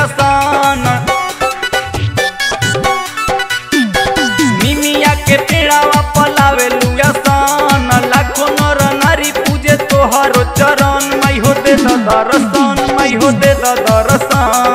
सन निमिया के पेड़ावा पलावे लुया सन लाखों नर नारी पूजे तोहरो चरण मई हो दे द दर्शन मई हो दे द दर्शन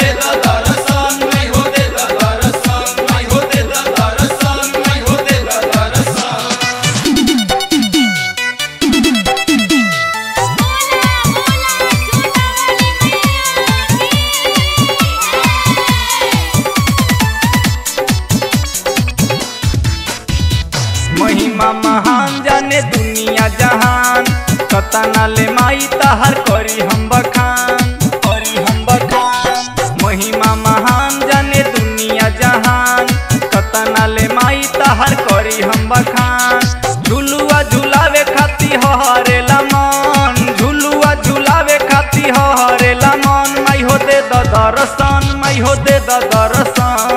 महिमा महान जाने दुनिया जहान कतना ले माई तहर करी हम बखान करी हम बखान महिमा महान जाने दुनिया जहान कतना ले माई तहर करी हम बखान झुलुआ झुलावे खाती हरे मन झुलुआ झुलावे खाती हरे मन माई हो दे द दर्शन माई हो दे द दर्शन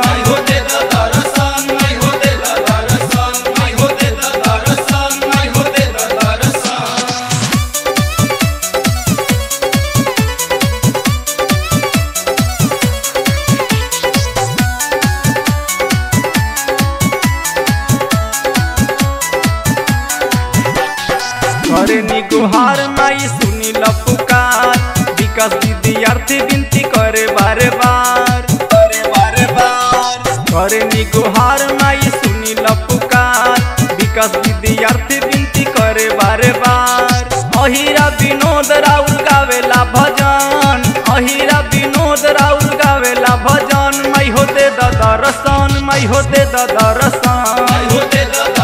करे नी गुहार माई सुनी ल पुकार विकास विद्यार्थी विनती करे बारे बार करे बारे बार करे नी गुहार माई सुनी ल पुकार विकास विद्यार्थी विनती करे बारे बार अहिरा विनोद राउल गावेला भजन अहिरा विनोद राउल गावेला भजन मई हो दे द दर्शन मई हो दे द दर्शन